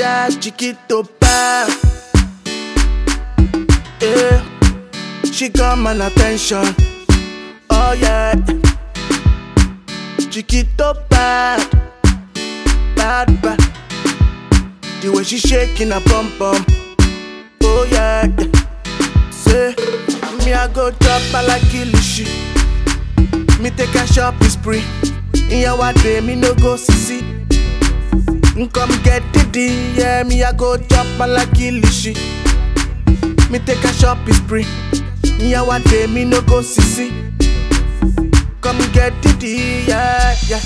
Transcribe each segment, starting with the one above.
that chiquito bad. Yeah, she got my attention. Oh yeah, chiquito bad, bad bad. The way she shaking her bum bum. Oh yeah, yeah. say me I go drop her like kilishi. Me take a shopping spree. In your day, me no go sissy. Come get the D, yeah, me I go drop her like kilishi. Me take a shopping spree. In your day, me no go sissy. Come get the D, yeah, yeah.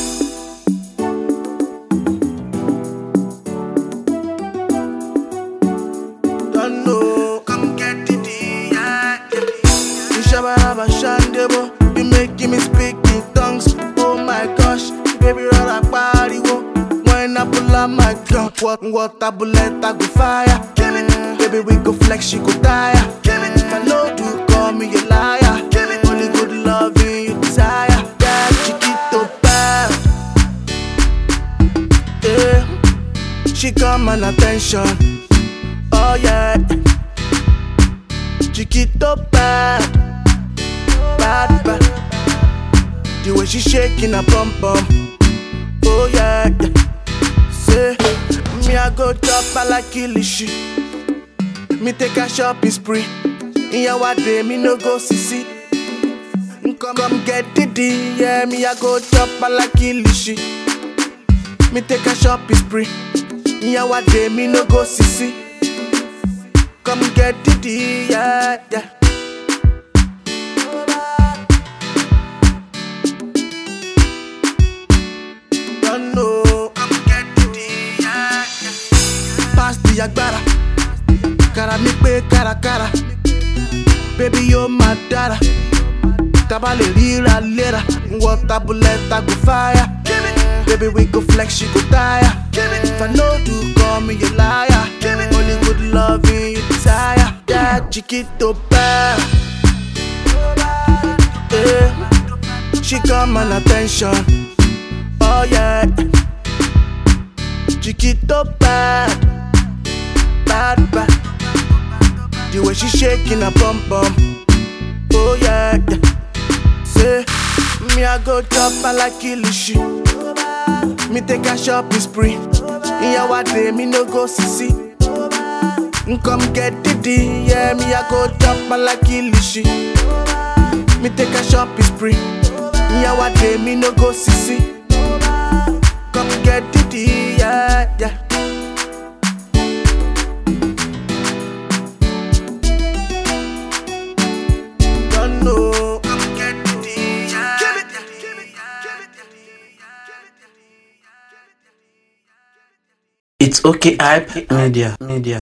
Don't know, come get the D, yeah, yeah. Ishabaraba Shandebo, you making me speak in tongues. Oh my gosh, baby, rara pariwo. When I pull out my gun, what water bullet I go fire. Kill it, baby, we go flex, she go tire. Kill it, if I know do, call me a liar. Kill it, only good loving you desire. That chiquito bad, yeah. She got my attention. Oh yeah, chiquito bad, bad bad. The way she shaking her bum bum. Oh yeah, yeah. Say me I go drop her like kilishi. Me take a shopping spree. In your day, me no go sissy. Come, come get the D, yeah. Me I go drop her like kilishi. Me take a shopping spree. In your day, me no go sissy. Come get the D, yeah, yeah. Don't know, come get the D, yeah, yeah. Pass the agbára, cara mi pé kárakára. Baby, you're my dada. Taba lè ríra léra, water bullet I go fire. Baby, we go flex, you go tire. If I know do, call me a liar. Only good loving you desire. That chiquito bad. Yeah. She got my attention. Oh yeah. Chiquito bad. Bad bad. The way she shaking her bum bum. Oh yeah. yeah. Say me I go drop her like kilishi. Me take a shopping spree. In your day, me no go sissy. Come get the D, yeah, me I go drop her like kilishi. Me take a shopping spree. In your day, me no go sissy. Come get the D, yeah, yeah. Don't know. Come get the D, yeah. Give it, give it, give it. It's okay, hype media, media.